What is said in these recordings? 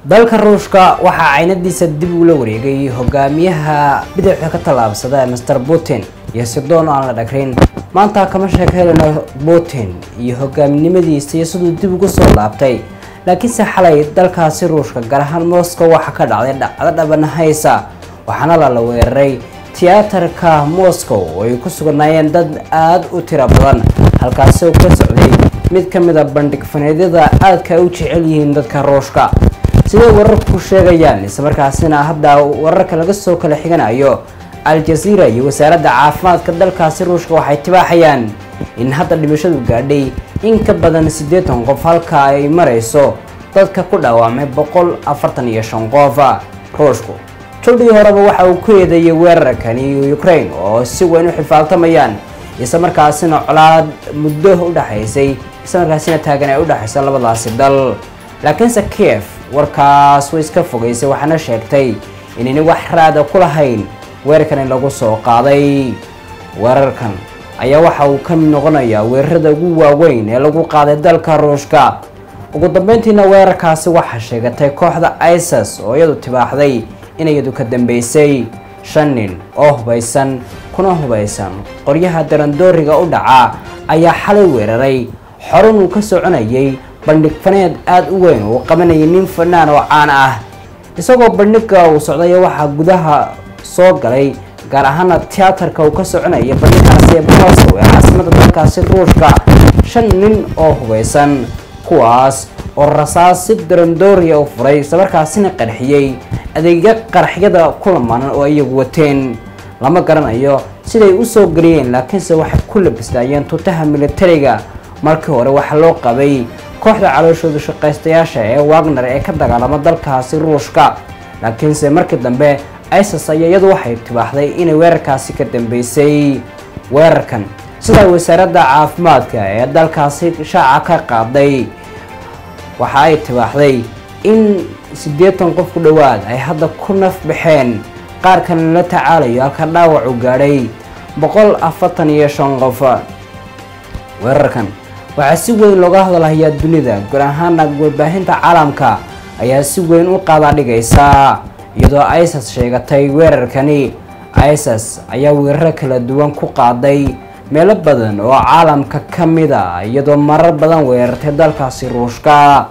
dalka ruushka waxaa caynadiisa dib ula wareegay hogaamiyaha bidixda ka tallaabsada master putin iyo sidoon aan la dhagrin maanta kama sheekeynayno putin iyo hogaaminimadiisa iyo siduu dib ugu soo laabtay laakiinse xalay dalkaasi ruushka gaar ahaan moscow waxaa ka dhacday dhacdo dhabanahaysa waxaana lala weeraray tiyaatarka moscow oo ay ku sugnaayeen dad aada u tiro badan halkaasi oo ka socday mid ka mid a bandhig faneedyada aadka ay u jecel yihiin dadka ruushka siday wararku sheegayaan islamarkaasina hadda wararka laga soo kala xiganayo al-jazeera iyo wasaaradda caafimaadka dalkaasi ruushka waxay tibaaxayaan in hadda dhimashadu gaadhay in ka badan siddeetan qof halka ay marayso dadka ku dhaawacmay boqol afartan iyo shan qof ruushku jildhii horeba waxa uu ku eedeeyay weerarkani ukraine oo si weyn u xifaaltamayaan islamarkaasina colaad muddo u dhexaysay islamarkaasina taagan ay u dhexaysa labadaasi dal laakiinse kiev warkaas way iska fogaysay waxaana sheegtay inayna wax raada ku lahayn weerarkani lagu soo qaaday weerarkan ayaa waxa uu ka mid noqonayaa weerarada ugu waaweyn ee lagu qaaday dalka ruushka ugu dambeyntiina weerarkaasi waxaa sheegatay kooxda isis oo iyadu tibaaxday in iyadu ka dambeysay shan nin oo hubaysan kuna hubaysan qoryaha darandooriga u dhaca ayaa xalay weeraray xorun uu ka soconayay bandhig faneed aada u weyn uu qabanayay nin fanaan oo caan ah isagoo bandhiga uu socday waxaa gudaha soo galay gaar ahaana tiyaatarka uu ka soconaya bandhigaasi moscow ee caasimada dalkaasi ruushka shan nin oo hubaysan kuwaas oo rasaas si darandooriya u furay islamarkaasina qarxiyey adeegya qaraxyada kulamaanan oo iyagu wateen lama garanayo siday usoo geliyeen laakiinse waxay ku labisnaayeen tutaha militariga markii hore waxaa loo qabay kooxda calooshooda shaqaystayaasha ee wagner ee ka dagaalama dalkaasi ruushka laakiinse markii dambe isis ayaa iyadu waxay tibaaxday inay weerarkaasi ka dambeysay weerarkan sida wasaaradda caafimaadka ee dalkaasi shaaca ka qaaday waxa ay tibaaxday in siddeetan qof ku dhowaad ay hadda ku naf baxeen qaar kalena la tacaalayo halka dhaawac u gaadhay boqol afartan iyo shan qof weerarkan waxaa si weyn looga hadalhayaa dunida guud ahaana warbaahinta caalamka ayaa si weyn u qaadaa dhigaysa iyadoo isis sheegatay weerarkani isis ayaa weeraro kala duwan ku qaaday meelo badan oo caalamka ka mid a iyadoo marar badan weerartay dalkaasi ruushka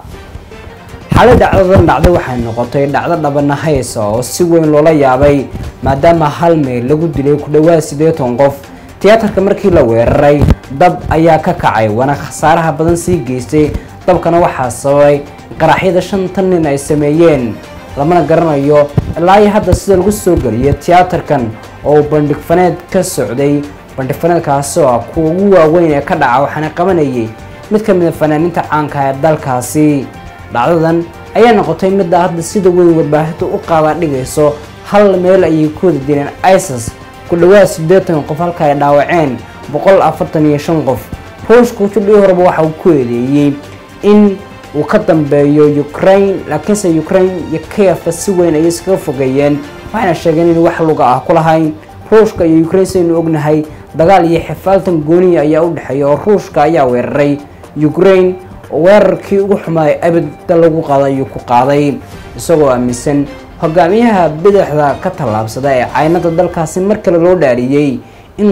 xalay dhacdadan dhacday waxay noqotay dhacdo dhabanahaysa oo si weyn loola yaabay maadaama hal meel lagu dilay ku dhowaad siddeetan qof tiyaatarka markii la weeraray dab ayaa ka kacay waana khasaaraha badan sii geystay dabkana waxaa sababay qaraxyada shantan nin ay sameeyeen lamana garanayo ilaa iyo hadda sida lagu soo geliyay tiyaatarkan oo bandhig faneed ka socday bandhig faneedkaasi oo ah kuwa ugu waaweyn ee ka dhaca waxaana qabanayay mid ka mid a fanaaniinta caanka ee dalkaasi dhacdadan ayaa noqotay midda hadda sida weyn warbaahinta u qaadaa dhigayso hal meel ayay ku wada dileen isis ku dhowaad siddeetan qof halka ay dhaawaceen boqol afartan iyo shan qof ruushku judhii horeba waxa uu ku eedeeyey in uu ka dambeeyo ukraine laakiinse ukraine iyo kiefa si weyn ayay iskaga fogeeyeen waxayna sheegeen in wax luga ah ku lahayn ruushka iyo ukraine saynu ognahay dagaal iyo xifaaltan gooniya ayaa u dhexeeya oo ruushka ayaa weeraray ukraine weerarkii ugu xumaay abidda lagu qaada ayuu ku qaaday isagoo aaminsan hogaamiyaha bidixda ka tallaabsada ee caynada dalkaasi mar kale loo dhaariyey